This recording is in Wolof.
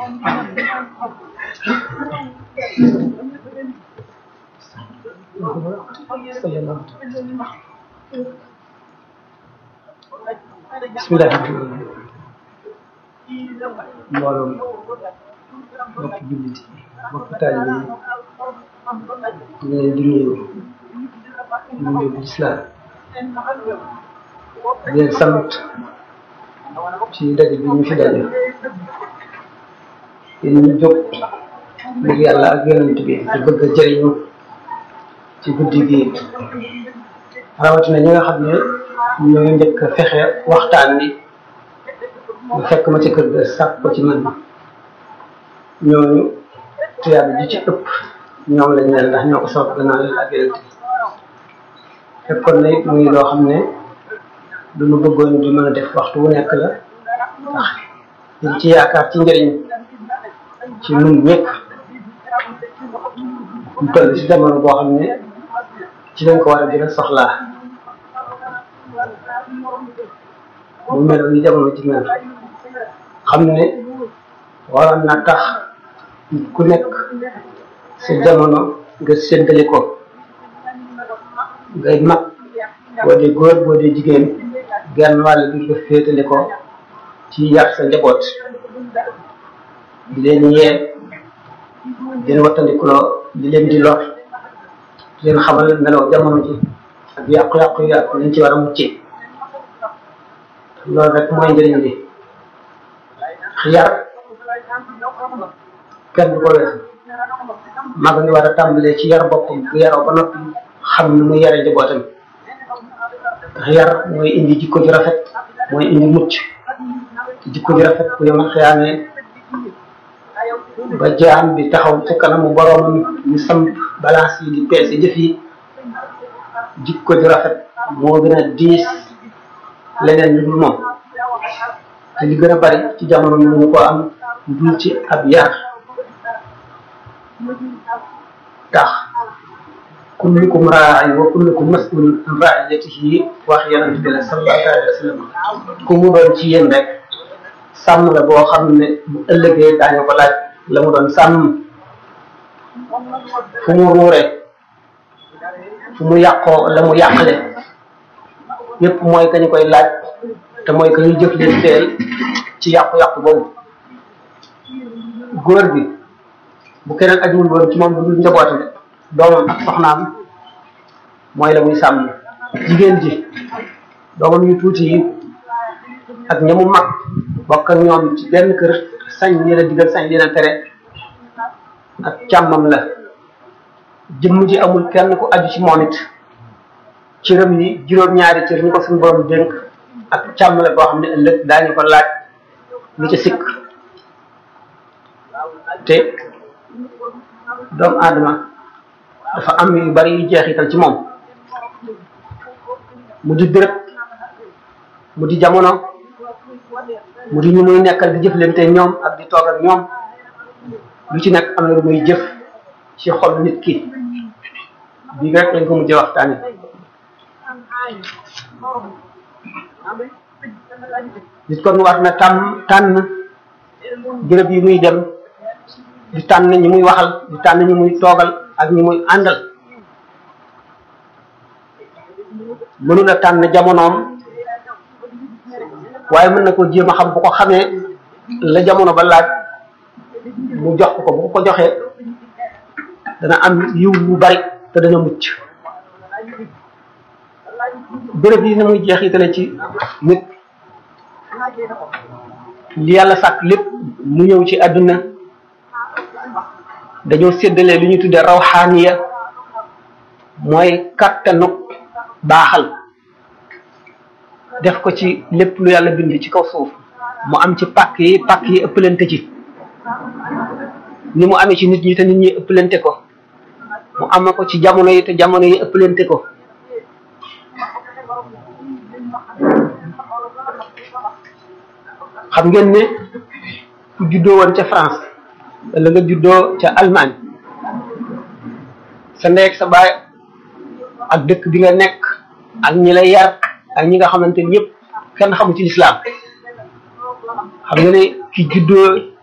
bismillah mbooloom mbokki jullit mbokki taalibe yi ñu leen di nuyu nuyu bu lislaam di leen sant ci daje bi ñu fi daje te ñu jóg ngir yàlla ak yonent bi te bëgg a jëriñu ci guddi gi rawatina ñi nga xam ne ñooy njëkk a fexe waxtaan ni mu fekk ma ci kër ga sàkk ko ci man ñooñu tuyaab ji ci ëpp ñoom lañ leen ndax ñoo ko soog gannaaw yàlla ak yonent bi fekkoon na it muy loo xam ne lu nu bëggoon di mën a def waxtu wu nekk la ndax liñ ci yaakaar ci njëriñ ci nun ñëpp ñu toll si jamono boo xam ne ci lañ ko war a gën a soxlaa mu mel ni jamono ji mel xam ne waroon na tax ku nekk sa jamono nga séddale ko ngay mag boo dee góor boo dee jigéen genn wàll bi nga féetale ko ci yar sa njaboot di leen yee di leen wattandikuloo di leen di lor di leen xamal meloo jamono ji ak yàqu-yàqu yi ak liñ ci war a muccee loolu rek mooy njëriñ li yar kenn du ko weesu mag ngi war a tàmbalee ci yar boppam bu yaroo ba noppi xam nu mu yare njabootam ndax yar mooy indi jikko ju rafet mooy indi mucc jikko ju rafet bu yoma xiyaamee ba jaam bi taxaw ci kanamu boroomam ñu samp balance yi di peese jëf yi jikko ju rafet moo gën a diis leneen lu dul moom te li gën a bari ci jamono ñu ñu ko am dul ci ab yar tax kullukum raa'in wa kullukum mas'ulun an ra'iyatihi wax yonent bi sallallahu alayhi wa sallam ku mu doon ci yéen rek sàmm la boo xam ne bu ëllëgee daañu ko laaj la mu doon sàmm fu mu ruure fu mu yàqoo la mu yàqale yépp mooy ka ñu koy laaj te mooy ka ñu jëf leen teel ci yàqu-yàqu boobu góor bi bu keneen ajul woon ci moom du dul njabootam doomam ak soxnaam mooy la muy sàmm jigéen ji doomam yu tuuti yi ak ñamu mag bokk ak ñoom ci benn kër sañ leen a digal sañ leen a tere ak càmmam la jëmm ji amul kenn ku aju ci moom it cëram yi juróom-ñaari cër ñu ko suñu borom dénk ak càmm la boo xam ne ëllëg daañu ko laaj lu ca sikk te doomu aadama dafa am yu bari yu jeexital ci moom mu di béréb mu di jamono mu di ñu muy nekkal di jëflante ñoom ak di toog ak ñoom lu ci nekk am na lu muy jëf ci xol nit ki bii rek lañ ko mujjee waxtaane nit kon war na tàmm tànn béréb yi muy dem di tànn ñi muy waxal di tànn ñi muy toogal ak ñi muy àndal mënula tànn jamonoom waaye mën na ko jéem a xam bu ko xamee la jamono ba laaj mu jox ko bu ko joxee dana am yiw yu bari te dana mucc béréb yi ni muy jeexitale ci nit li yàlla sàkk lépp mu ñëw ci àdduna dañoo séddale lu ñu tudde rawxaaniya mooy kattanu baaxal def ko ci lépp lu yàlla bind ci kaw suuf mu am ci pàkk yi pàkk yi ëppalante ci ni mu amee ci nit ñi te nit ñi ëppalante ko mu am ko ci jamono yi te jamono yi ëppalante ko xam ngeen ne ku juddoo woon ca France wala nga juddoo ca Allemagne sa ndey ak sa baay ak dëkk bi nga nekk ak ñi lay yar ak ñi nga xamante ni yëpp kenn xamu ci lislaam xam nga ne ki juddoo